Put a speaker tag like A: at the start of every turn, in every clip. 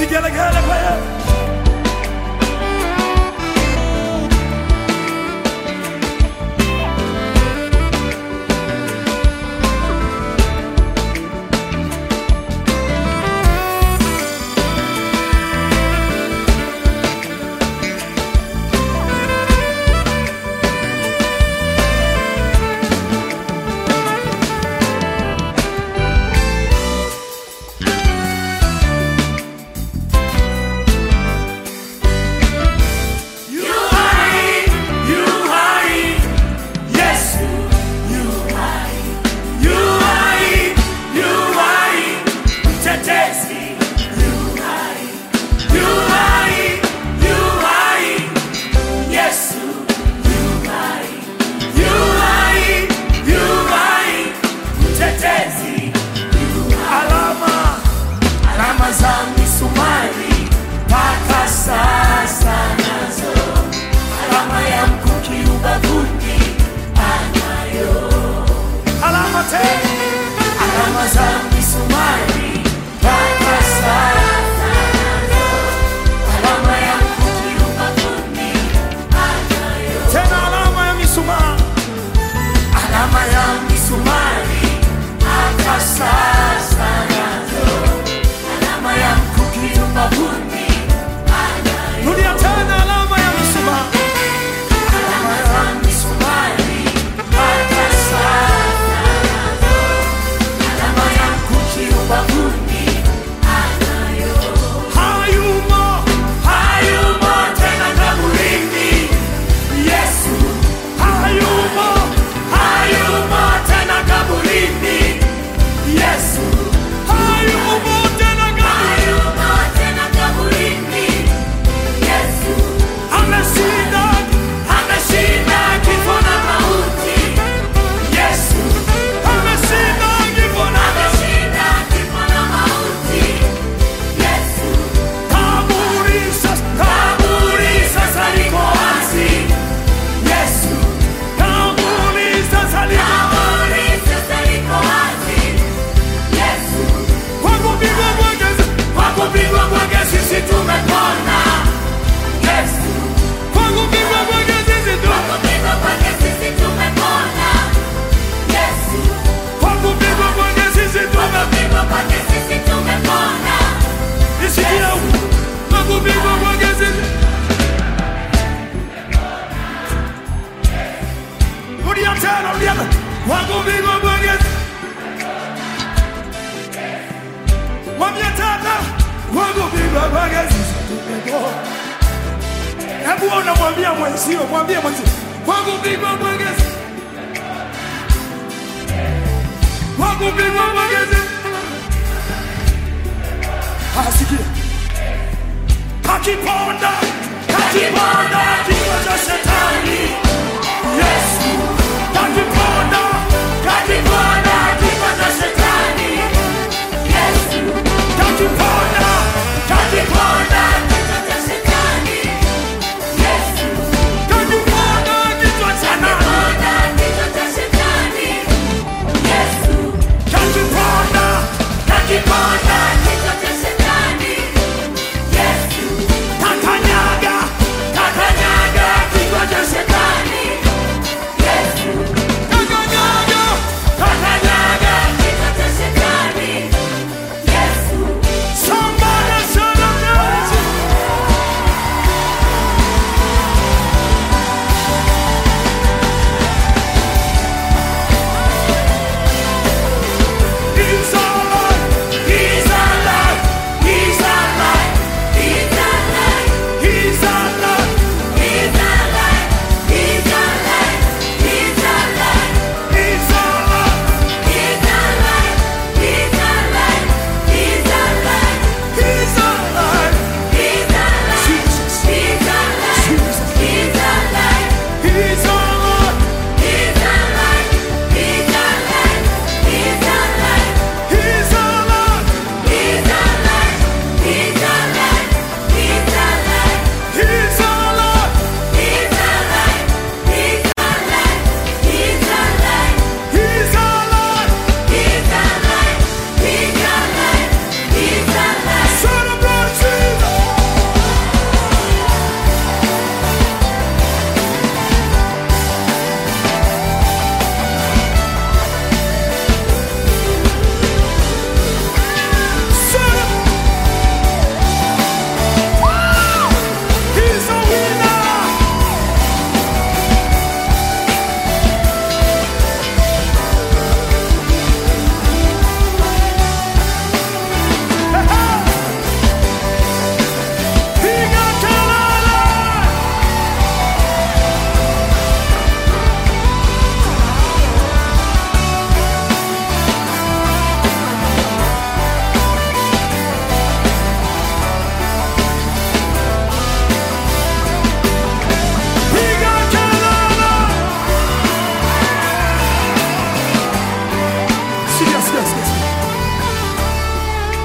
A: Vigelegele kwa Yesu. You hai, you hai, Yesu, you hai, you hai, you hai, mtetezi, you hai, you hai, you hai, Yesu, you hai, you hai, you hai, mtetezi, you hai. Alama, alama za misumari mpaka sasa nazo alama ya mkuki ubavuni anayo alama te alama za misumari mpaka sasa nazo alama ya mkuki ubavuni anayo tena alama ya misumari alama ya misumari mpaka sasa nazo alama ya mkuki ubavuni anayo rudia tena alama ya misumari alama ya misumari mpaka sasa nazo alama ya mkuki ubavuni anayo hayumo hayumo tena kaburini Yesu hayumo hayumo tena kaburini Yesu hayumo tena kaburini ameshinda ameshinda kifo na mauti Yesu ameshinda kifo na kaburi sasa kaburi sasa liko wazi Yesu kaburi sasa liko kwa kupigwa kwake kwa kupigwa kwake sisi tumepona Yesu kwa kupigwa kwake sisi tu kwa kupigwa kwake sisi tumepona nisikia huko kwa kupigwa kwake sisi rudia tena rudia tena kwa kupigwa kwake Mwambie tata kwa kupigwa kwake sisi tumepona Hebu unamwambia mwenzio, mwambie mwenzio, kwa kupigwa kwake sisi kwa kupigwa kwake sisi Asikia. Akiponda, akiponda kichwa cha shetani. Yesu. Akiponda, akiponda kichwa cha shetani. Yesu. Akiponda, akiponda akiponda kichwa cha nani? Akiponda, akiponda kakanyaga, kakanyaga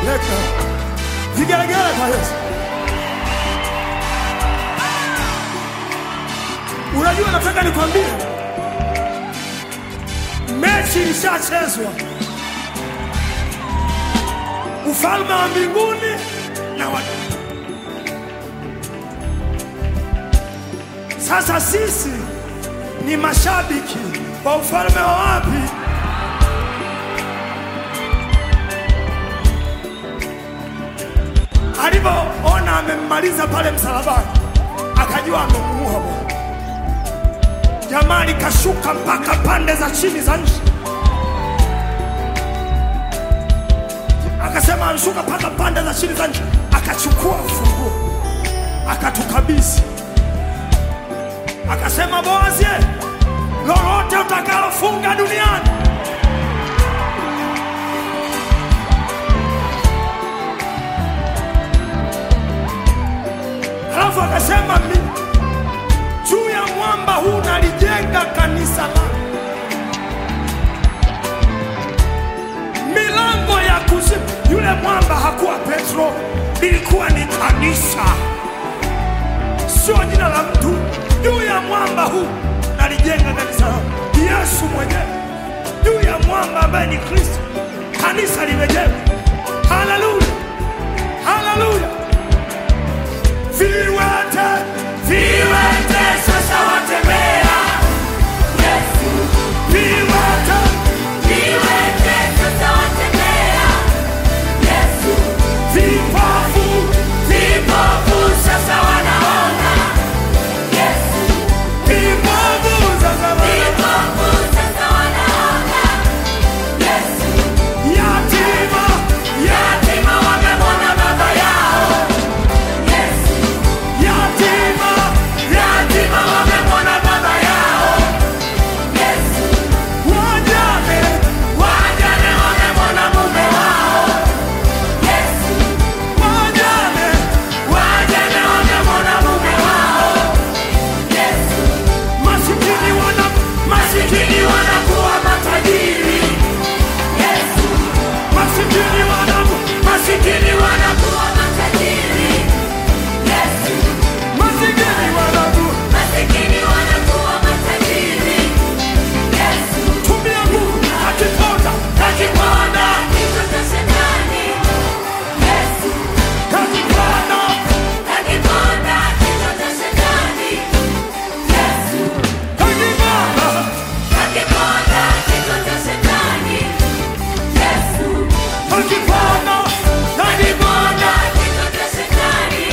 A: Leka. Vigelegele kwa Yesu. Unajua, nataka nikwambie, mechi ilishachezwa. Ufalme wa mbinguni na wa sasa, sisi ni mashabiki wa ufalme wa wapi? Alivyoona amemmaliza pale msalabani, akajua amemuua Bwana. Jamaa likashuka mpaka pande za chini za nchi, akasema amshuka mpaka pande za chini za nchi, akachukua ufunguo akatukabidhi, akasema Boazi, lolote utakalofunga duniani Alafu akasema mimi juu ya mwamba huu nalijenga kanisa langu, milango ya kuzimu. Yule mwamba hakuwa Petro, lilikuwa ni kanisa, sio jina la mtu. Juu ya mwamba huu nalijenga kanisa langu, Yesu mwenyewe juu ya mwamba ambaye ni Kristo, kanisa limejengwa. Haleluya, haleluya. Viwete, viwete sasa watembea. Viwete, vipofu, vipofu sasa wana- yatima,
B: Yatima wamemwona baba yao,
A: yatima,
B: yatima wamemwona baba yao,
A: wajane,
B: wajane wamemwona mume wao,
A: wajane,
B: wajane wamemwona mume wao,
A: masikini wana
B: masikini wanakuwa matajiri,
A: masikini wana
B: masikini wanakuwa matajiri,
A: masikini wana
B: masikini wanakuwa matajiri,
A: tumia nguvu akiponda
B: kakiponda kichwa cha shetani,
A: akiponda
B: kakiponda kichwa cha shetani,
A: akiponda
B: kakiponda kichwa cha shetani,
A: akiponda
B: kakiponda kichwa cha shetani,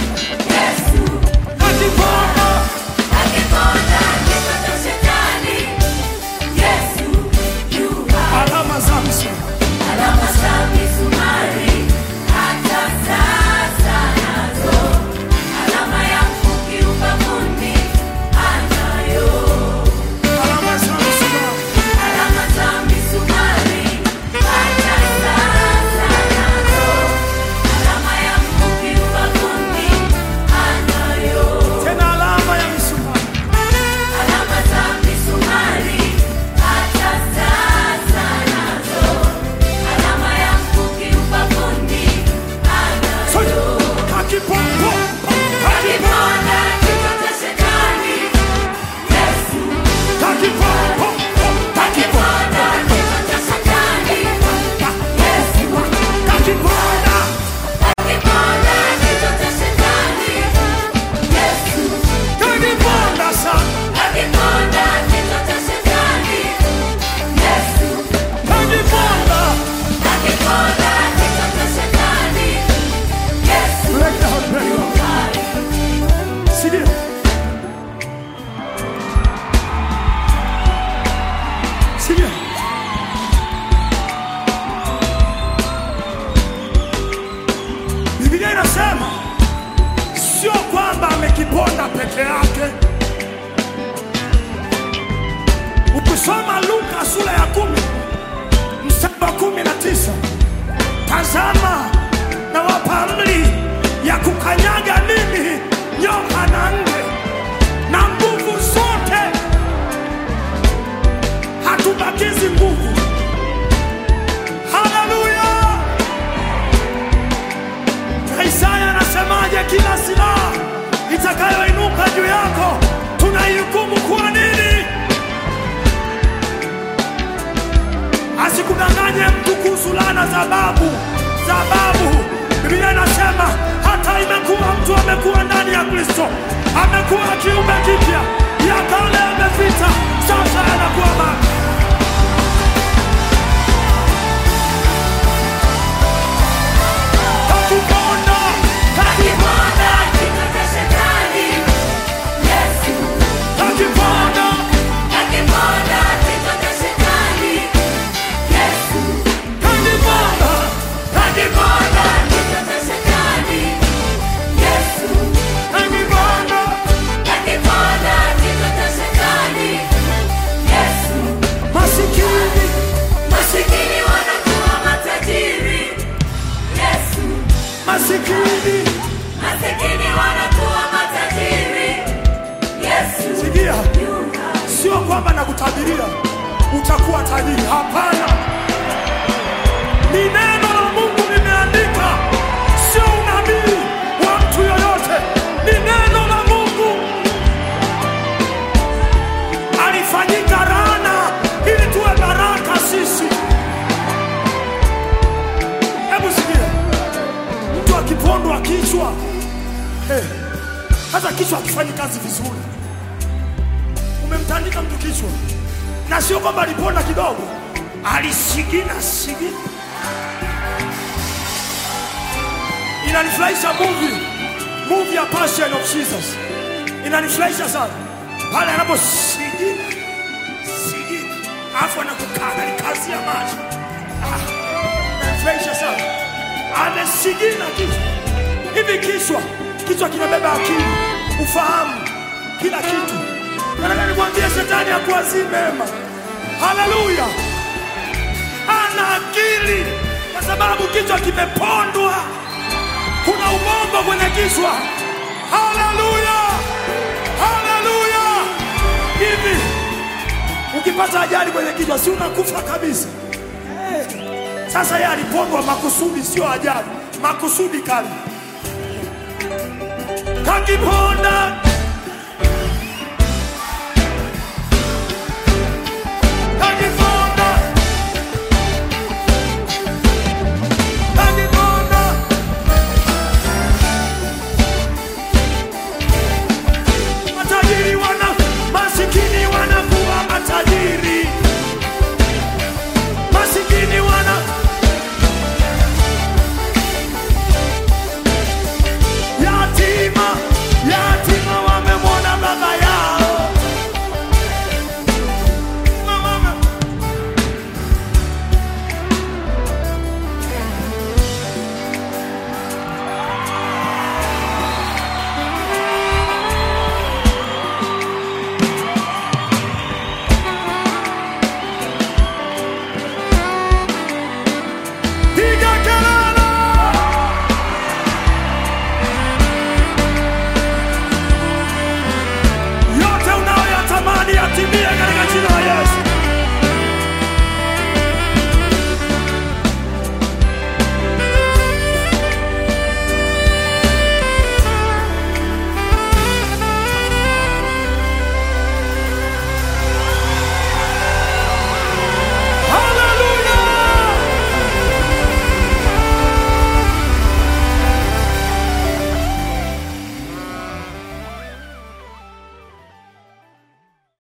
A: akiponda
B: kakiponda kichwa cha shetani, Yesu yu hai.
A: alama za msumari
B: Alama za misumari hata sasa nazo, alama ya mkuki ubavuni anayo.
A: alama za msumari
B: Alama za misumari hata sasa nazo, alama ya mkuki ubavuni anayo.
A: tena alama ya msumari
B: Alama za misumari hata sasa nazo, alama ya mkuki ubavuni
A: sote
B: anayo.
A: akiponda
B: Akiponda kichwa cha shetani, Yesu.
A: akiponda
B: Akiponda kichwa cha shetani, Yesu.
A: akiponda
B: Akiponda kichwa cha shetani, Yesu.
A: akiponda sana
B: Akiponda kichwa cha shetani, Yesu.
A: akiponda
B: Akiponda kichwa cha shetani, Yesu.
A: Break down, break down. Sikia. Sikia. Biblia inasema sio kwamba amekiponda peke yake. Ukisoma Luka sura ya kumi mstari wa kumi na tisa tazama na wapa amri ya kukanyaga nini nyoka na nge na nguvu zote, hatubakizi nguvu. Haleluya! Asikudanganye mtu kuhusu laana za babu za babu. Biblia inasema hata imekuwa mtu amekuwa ndani ya Kristo, amekuwa kiumbe kipya, ya kale yamepita, sasa yanakuwa mapya. Kakiponda,
B: Akiponda kichwa cha shetani, Yesu.
A: kakiponda,
B: Akiponda kichwa cha shetani, Yesu.
A: kakiponda,
B: Akiponda kichwa cha shetani, Yesu.
A: kakiponda.
B: Akiponda kichwa cha shetani, Yesu.
A: Masikini,
B: Masikini wanakuwa matajiri, Yesu.
A: masikini,
B: Masikini wanakuwa matajiri, Yesu.
A: sikia,
B: Yunga.
A: sio kwamba nakutabiria utakuwa tajiri. Hapana, ni neno la Mungu limeandika, sio unabii wa mtu yoyote, ni neno la Mungu. Alifanyika laana ili tuwe baraka sisi. Hebu sikia, mtu akipondwa kichwa eh, hata kichwa akifanyi kazi vizuri umemtandika mtu kichwa, na sio kwamba aliponda kidogo, alisigina sigina. Inanifurahisha movie movie ya Passion of Jesus, inanifurahisha sana pale anaposigina sigina, alafu anakukaga ni kazi ya macho ah, inanifurahisha sana, amesigina kichwa hivi. Kichwa kichwa kinabeba akili, ufahamu, kila kitu. Nataka nikwambie shetani hakuwazii mema. Haleluya! Ana akili kwa sababu kichwa kimepondwa. Kuna ubongo kwenye kichwa. Haleluya! Haleluya! Hivi ukipata ajali kwenye kichwa, si unakufa kabisa? Eh, Sasa yeye alipondwa makusudi, sio ajali, makusudi kali. Kakiponda